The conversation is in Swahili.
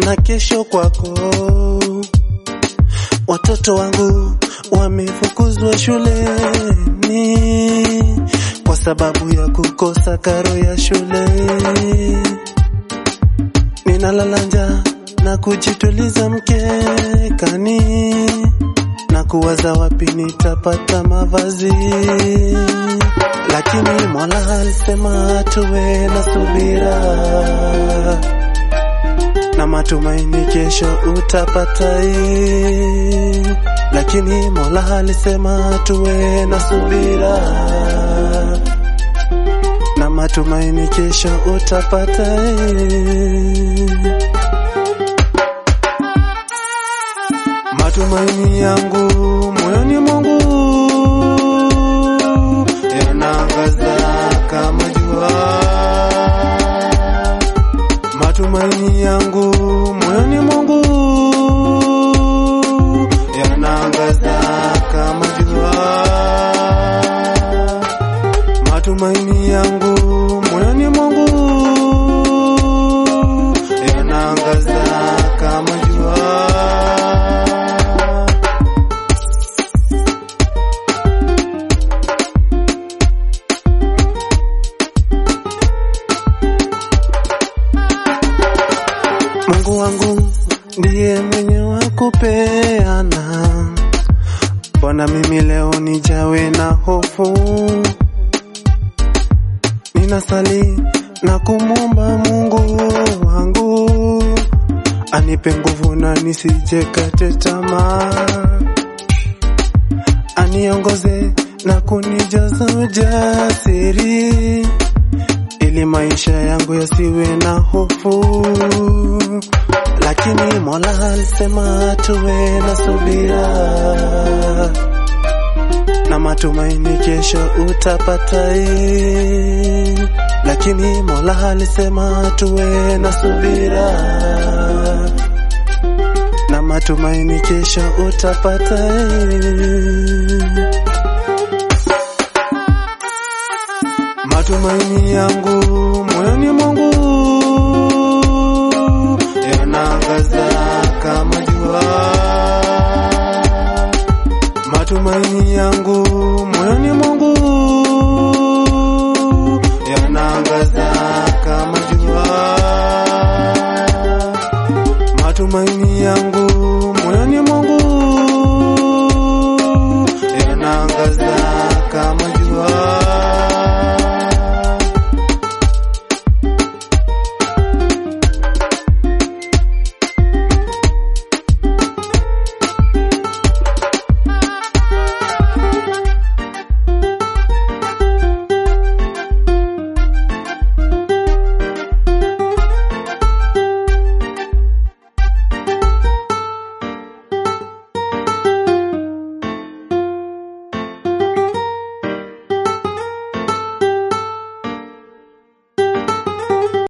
na kesho kwako. Watoto wangu wamefukuzwa shuleni kwa sababu ya kukosa karo ya shule. Ninalala njaa na kujituliza mkekani na kuwaza wapi nitapata mavazi, lakini Mola alisema tuwe na subira na matumaini, kesho utapata hii. Lakini Mola alisema tuwe na subira na matumaini, kesho utapata hii. Matumaini yangu moyoni mwangu yanaangaza kama jua. Matumaini yangu moyoni mwangu yanaangaza kama jua. Matumaini yangu moyoni mwangu yanaangaza kama jua. Mungu wangu ndiye mwenye wa kupeana. Mbona mimi leo nijawe na hofu? Ninasali na kumwomba Mungu wangu anipe nguvu na nisijekate tamaa, aniongoze na kunijaza ujasiri ili maisha yangu yasiwe na hofu. Lakini Mola alisema tuwe na subira na matumaini, kesho utapata hii. Lakini Mola alisema tuwe na subira na matumaini, kesho utapata hii. Matumaini yangu moyoni mwangu yanaangaza kama jua. Matumaini yangu moyoni mwangu yanaangaza kama jua. Matumaini yangu